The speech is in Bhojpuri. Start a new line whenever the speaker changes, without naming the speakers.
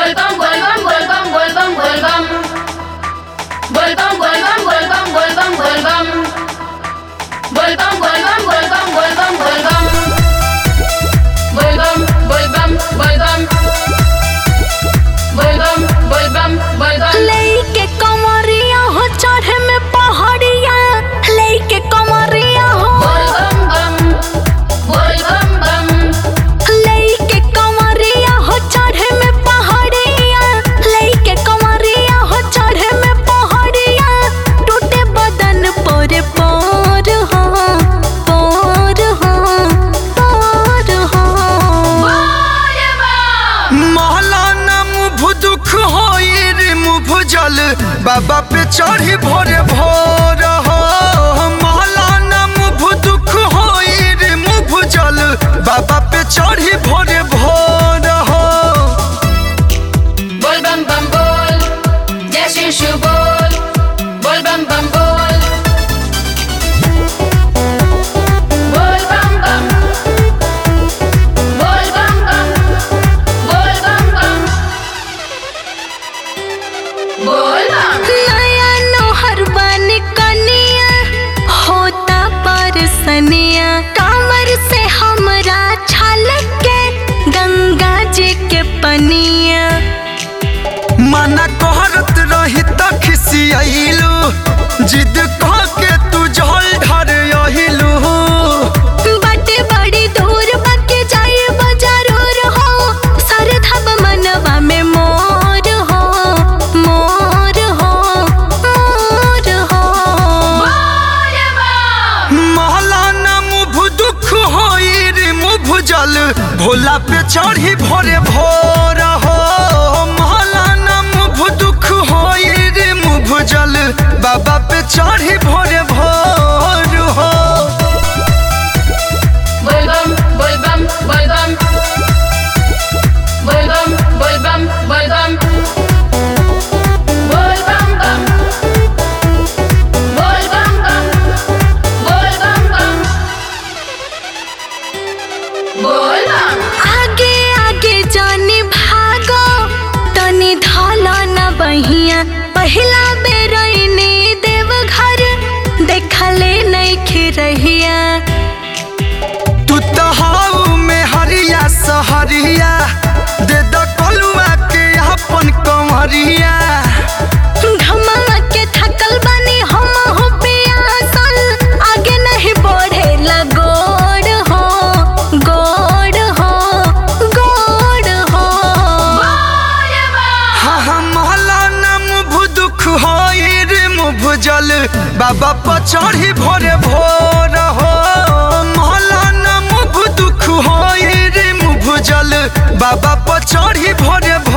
Volvam, volvam, volvam, volvam, volvam. Volvam, volvam, volvam, volvam, volvam. Volvam, volvam, volvam, volvam, volvam. Volvam, volvam, volvam. Volvam, volvam, volvam.
लेके कमरिया हो चढ़े में पहाड़िया लेके कमरिया हो
Volvam, bam. Volvam, bam.
लेके कमरिया हो चढ़े में पहाड़िया लेके कमरिया हो चढ़े में पहाड़िया टूटे बदन पर पर हो पर हो पर हो
महलाना मुभ दुख होई रे मुभ जल बाबा पे चढ़ी भोरे भोर हो महलाना मुभ दुख होई रे मुभ जल बाबा पे चढ़ी भोरे भोर हो
बोल बम बम बोल जय श्री शिव बोल बोल बम बम बोल बोल बम बम बोल बम बम बोल बम बम बोल बम
नया नोहर बन कनिया होता परसनिया कामर से हमरा छलक के गंगा जी के पनिया
मना कहरत रही त खिसियलू जिद कह के तू जल ढर अहिलू
बटे बड़ी दूर बके जाए जरूर हो सरधब मनवा में मोर हो मोर हो मोर हो
बोल बम
महलाना मुभ दुख होई रे मुभ जल भोला पे चढ़ी भोरे भोर हो महलाना मुभ दुख होई रे मुभ जल बाबा पे चढ़ी भोरे भोर हो
बोल बम बोल बम बोल बम बोल बम बोल बम बोल बम बोल बम बम बोल बम बम बोल बम बम बोल बम
आगे आगे जानी भागो तनी धाला न बहिया पहिला बेर इनी देव घर देखले नहीं रहिया
तू तहाऊ में हरिया सहरिया दे द कलुआ के अपन कमरिया
घमवा के थकल बनी हम हो पियासल आगे नहीं बढ़े गोड़ हो गोड़ हो गोड़ हो
बोल बम
हाँ हाँ महलाना मुभ दुख होई रे मुभ जल बाबा पर चढ़ी भोरे भोर हो महलाना मुभ दुख होई रे मुभ जल बाबा पर चढ़ी भोरे